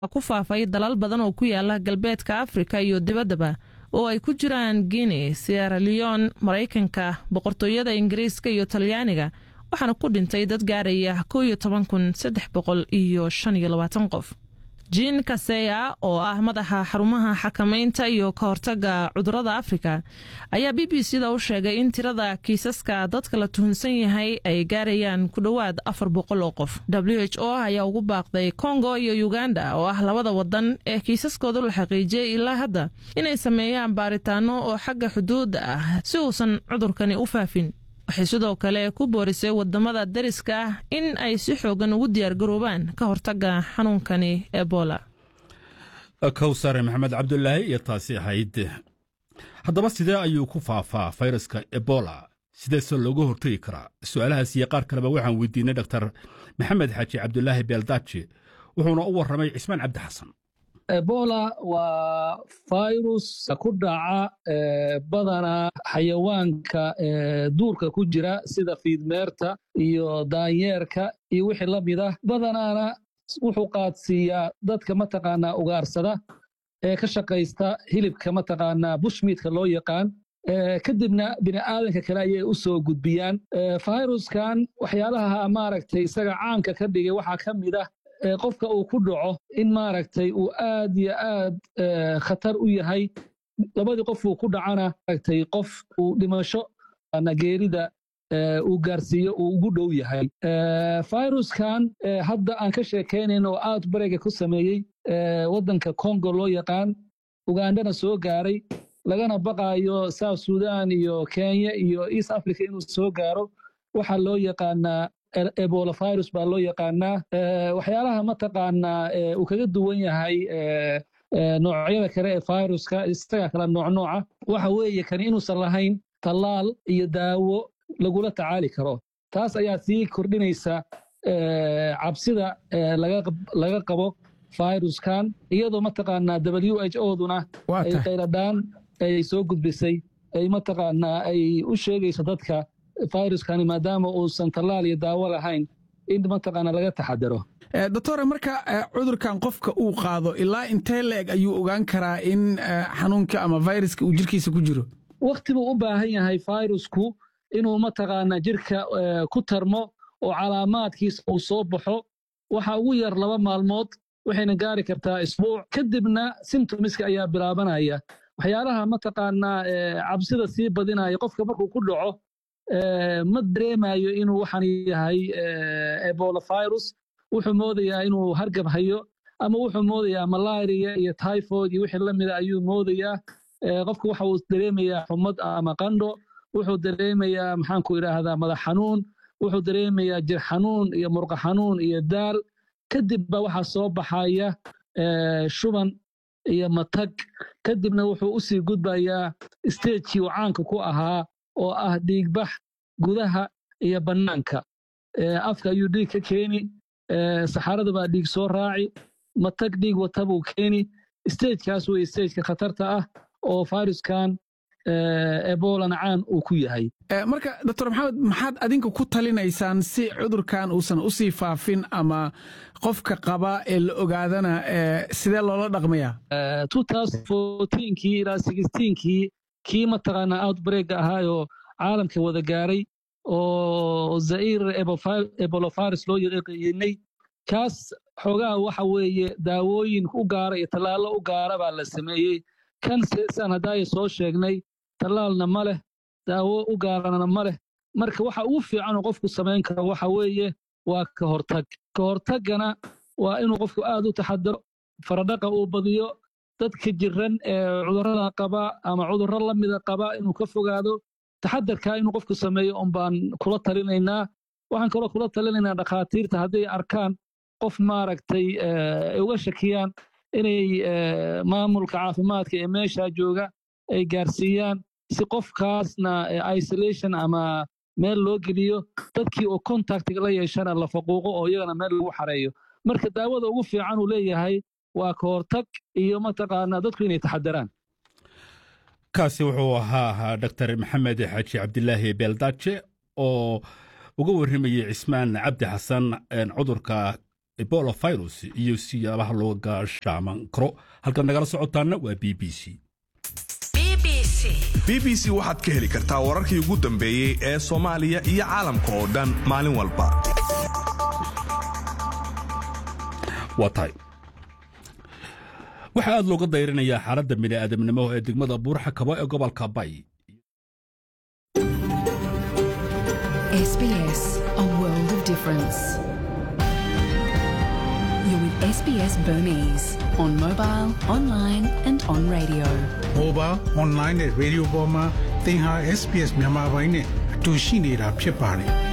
ku faafay dalal badan oo ku yaala galbeedka afrika iyo dibaddaba oo ay ku jiraan guinea sierra leon maraykanka boqortooyada ingiriiska iyo talyaaniga waxaana ku dhintay dad gaaraya kow iyo toban kun saddex boqol iyo shan iyo labaatan qof jin kaseya oo ah madaxa xarumaha xakamaynta iyo ka hortaga cudurada afrika ayaa b b c da u sheegay in tirada kiisaska dadka la tuhunsan yahay ay gaarayaan ku dhowaad afar boqol oo qof w h o ayaa ugu baaqday kongo iyo uganda oo ah labada wadan ee kiisaskooda la xaqiijiyey ilaa hadda inay sameeyaan baaritaano oo xagga xuduudda ah si uusan cudurkani u faafin waxay sidoo kale ku boorisay wadamada dariska ah in ay si xoogan ugu diyaargaroobaan ka hortaga xanuunkani ebola kowsare maxamed cabdulaahi iyo taasi ahayd haddaba sidee ayuu ku faafaa fayraska ebola sideese looga hortegi karaa su'aalahaas iyo qaar kaleba waxaan weydiinay dhaktar maxamed xaaji cabdulaahi beeldaaji wuxuuna u warramay cismaan cabdi xasan ebola waa virus ku dhaca badanaa xayawaanka duurka ku jira sida fiidmeerta iyo daanyeerka iyo wixii la mid ah badanaana wuxuu qaadsiiyaa dadka mataqaanaa ugaarsada ee ka shaqaysta hilibka mataqaanaa bushmiidka loo yaqaan kadibna bini'aadanka kale ayay u soo gudbiyaan viruskan waxyaalaha maaragtay isaga caanka ka dhigay waxaa ka mid ah qofka uu ku dhaco in maaragtay uu aad iyo aad khatar u yahay labadii qof uu ku dhacana maaragtay qof uu dhimasho geerida uu gaarsiiyo uu ugu dhow yahay viruskan hadda aan ka sheekaynayn oo aad barega ku sameeyey waddanka congo loo yaqaan ugandana soo gaaray lagana baqaayo south sudan iyo kenya iyo east africa inuu soo gaaro waxaa loo yaqaanaa ebola virus baa loo yaqaanaa waxyaalaha mataqaanaa uu kaga duwan yahay noocyada kale ee viruska isaga kala noocnooca waxa weeye kani inuusan lahayn tallaal iyo daawo lagula tacaali karo taas ayaa sii kordhinaysa cabsida laga qabo viruskan iyadoo mataqaanaa w h o duna ay qayladhaan ay soo gudbisay ay mataqaanaa ay u sheegayso dadka viruskani maadaama uusan tallaal iyo daawo lahayn in mataqaana laga taxadaro doctore marka cudurkan qofka uu qaado ilaa intee la-eg ayuu ogaan karaa in xanuunka ama viruska uu jirkiisa ku jiro wakti buu u baahan yahay virusku inuu mataqaanaa jirka ku tarmo oo calaamaadkiisa uu soo baxo waxa ugu yar laba maalmood waxayna gaari kartaa isbuuc kadibna simtomiska ayaa bilaabanaya waxyaalaha mataqaanaa cabsida sii badinaya qofka markuu ku dhaco ma dareemayo inuu waxaan yahay ebola virus wuxuu moodayaa inuu hargab hayo ama wuxuu moodayaa malaria iyo typhoid iyo wixii la mida ayuu moodayaa qofka waxa uu dareemayaa xumad ama qandho wuxuu dareemayaa maxaanku idhaahdaa madax xanuun wuxuu dareemayaa jir xanuun iyo murqa xanuun iyo daal kadib ba waxaa soo baxaya shuban iyo matag kadibna wuxuu usii gudbayaa stagekii uu caanka ku ahaa oo ah dhiigbax gudaha iyo bannaanka afka ayuu dhiig ka keeni saxarada baa dhiig soo raaci matag dhiig wata buu keeni stagekaas wey stageka khatarta ah oo viruskan ebolana caan uu ku yahay marka doctor maxamed maxaad adinka ku talinaysaan si cudurkan uusan usii faafin ama qofka qaba ee la ogaadana sidee loola dhaqmayaa kii ilaa kii kii mataqaanaa outbreak ahaayoo caalamka wada gaaray oo zair ebolovirus loo yaqaanay kaas xoogaha waxa weeye daawooyin u gaara iyo tallaallo u gaara baa la sameeyey kan saan haddaaya soo sheegnay tallaalna ma leh daawo u gaarana ma leh marka waxa ugu fiicanuu qofku samayn karo waxa weeye waa ka hortag ka hortaggana waa inuu qofku aad u taxadaro faradhaqa uu badiyo dadka jiran ee cudurrada qaba ama cudurro la mida qaba inuu ka fogaado taxadarkaa inuu qofku sameeyo un baan kula talinaynaa waxaan kaloo kula talinaynaa dhakhaatiirta hadday arkaan qof maaragtay ay uga shakiyaan inay maamulka caafimaadka ee meeshaa jooga ay gaarsiiyaan si qofkaasna isolation ama meel loo geliyo dadkii oo contactiga la yeeshana la faquuqo oo iyagana meel lagu xareeyo marka daawada ugu fiican uu leeyahay waa ka hortag iyo mataqaanaa dadku inay taxadaraan kaasi wuxuu ahaa dr maxamed xaaji cabdilaahi beeldaaje oo uga warramayey cismaan cabdi xasan cudurka ebola virus iyo siyaabaha loo gaashaaman karo halkaad nagala socotaana waa b b c b b c waxaad ka heli kartaa wararkii ugu dambeeyey ee soomaaliya iyo caalamka oo dhan maalin walba waa tahay waxaa aad looga dayrinayaa xaaladda bini'aadamnimo ee degmada buurxa kabo ee gobolka bay SBS, a world of difference. You're with SBS Burmese on mobile, online, and on radio. mobile online နဲ့ radio ပေါ်မှာသင်ဟာ SPS မြန်မာပိုင်းနဲ့အတူရှိနေတာဖြစ်ပါတယ်